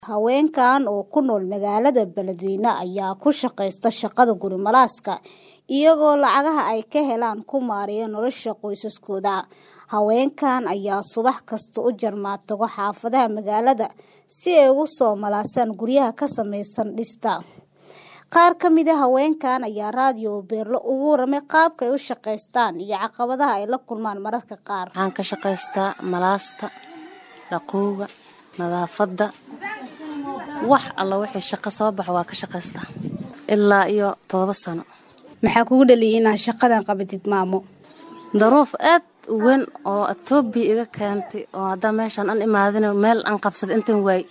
haweenkan oo ku nool magaalada beledweyne ayaa ku shaqaysta shaqada guri malaaska iyagoo lacagaha ay ka helaan ku maareeya nolosha qoysaskooda haweenkan ayaa subax kasta u jarmaatago xaafadaha magaalada si ay ugu soo malaasaan guryaha ka samaysan dhista qaar ka mid a haweenkan ayaa raadiyo beerlo ugu waramay qaabka ay u shaqaystaan iyo caqabadaha ay la kulmaan mararka qaar waxaan ka shaqaystaa malaasta dhaqowga nadaafadda wax alla wixii shaqo soo bax waa ka shaqaystaa ilaa iyo todoba sano maxaa kugu dhaliyay inaad shaqadan qabatid maamo daruuf aad u weyn oo etoobiya iga keentay oo haddaa meeshaan an imaadin meel aan qabsaday intan waay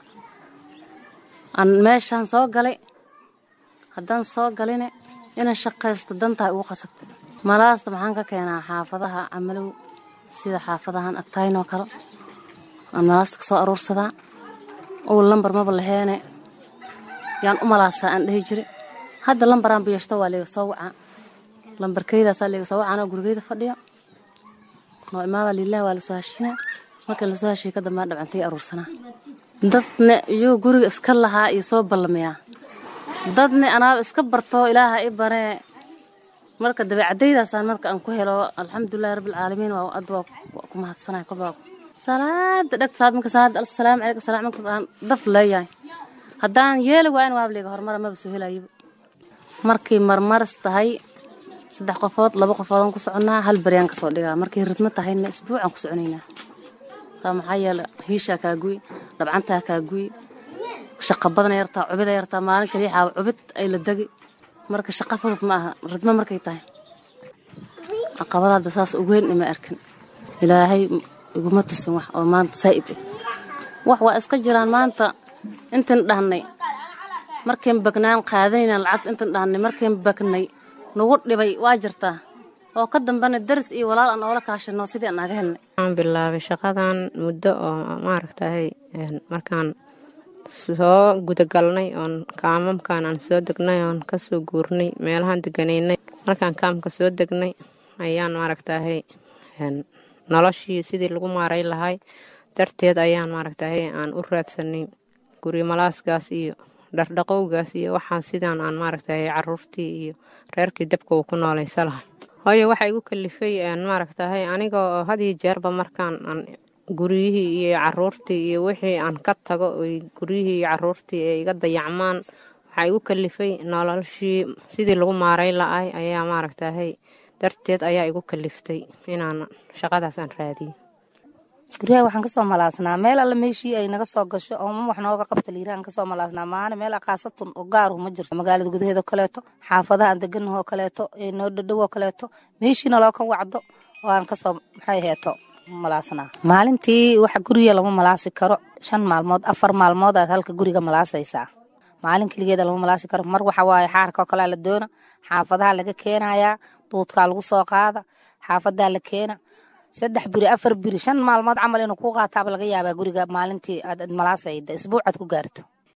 aan meeshaan soo galay haddaan soo galine inaan shaqaysto dantaa ugu qasabtay malaasta maxaan ka keenaa xaafadaha camalow sida xaafadahan agtaynoo kale aan malaasta ka soo aruursadaa owl lambar maba laheene yaan u malaasaa aan dhehi jira hadda lambaraan biyashto waa liiga soo wacaa lambarkeydaasaa liiga soo wacaa gurigeyda fadhiya noo imaabaa liilaha waa lasoo hashina marka lasoo hashiya ka dambaa dhabcantay aruursanaa dadna iyuu guriga iska lahaa iyo soo ballamayaa dadna anaaba iska bartoo ilaaha i baree marka dabeecadaydaasaan marka aan ku helo alxamdulilahi rabbilcaalamiin waa ad waa ku mahadsanaya kolbaa salaada dhegta saad marka salaada assalaamu calaykum salaam marka aan daf leeyahay haddaan yeeli waa in waabliga horumara maba soo helayiba markay marmaris tahay saddex qofood laba qofoodaan ku soconnaa hal baryaan kasoo dhigaa markay ridmo tahayna isbuucaan ku soconaynaa taa maxaa yeele hiishaa kaa guy dhabcantaa kaa guy shaqa badana yartaa cubida yartaa maalin kaliya xaaba cubid ay la degi marka shaqa fudud ma aha ridmo markay tahay caqabada hadda saas ugeyn ima arkin ilaahay iguma tusin wax oo maanta saa'id ah wax waa iska jiraan maanta intan dhahnay markayn bagnaan qaadanayna lacagta intan dhahnay markayn bagnay nagu dhibay waa jirtaa oo ka dambana daris iyo walaal aan oola kaashano sidii aan naga helnay waxaan bilaabay shaqadan muddo oo maaragtahay markaan soo gudagalnay oon kaamamkan aan soo degnay oon kasoo guurnay meelahaan deganaynay markaan kaamka soo degnay ayaan maaragtahay noloshii sidii lagu maaray lahay darteed ayaan maaragtahay aan u raadsanay guri malaaskaas iyo dhardhaqowgaas iyo waxaan sidaan aan maaragtahay caruurtii iyo reerkii dabka uu ku noolaysa lahay hooyo waxaa igu kalifay maaragtahay aniga oo hadiyo jeerba markaan aan guryihii iyo caruurtii iyo wixii aan ka tago guryihii iyo caruurtii ay iga dayacmaan waxaa igu kalifay noloshii sidii lagu maaray la-ay ayaa maaragtahay darteed ayaa igu kaliftay inaan shaqadaas aan raadiyo guryaha waxaan kasoo malaasnaa meel alle meeshii ay naga soo gasho ooma wax nooga qabta liirahan kasoo malaasnaa maana meel aqaasatun oo gaaru ma jirto magaalada gudaheeda oo kaleeto xaafadaha aan deganahoo kaleeto ee noo dhadhow oo kaleeto meeshiina loo ka wacdo oo aan kasoo maxay heeto malaasnaa maalintii waxa guriga lama malaasi karo shan maalmood afar maalmood aad halka guriga malaasaysaa maalin keligeeda lama malaasi karo mar waxa waaye xaarka oo kalea la doona xaafadaha laga keenayaa duudkaa lagu soo qaada xaafadaa la keena saddex biri afar biri shan maalmood camal inuu ku qaataaba laga yaabaa guriga maalintii aad malaasayda isbuucaad ku gaarto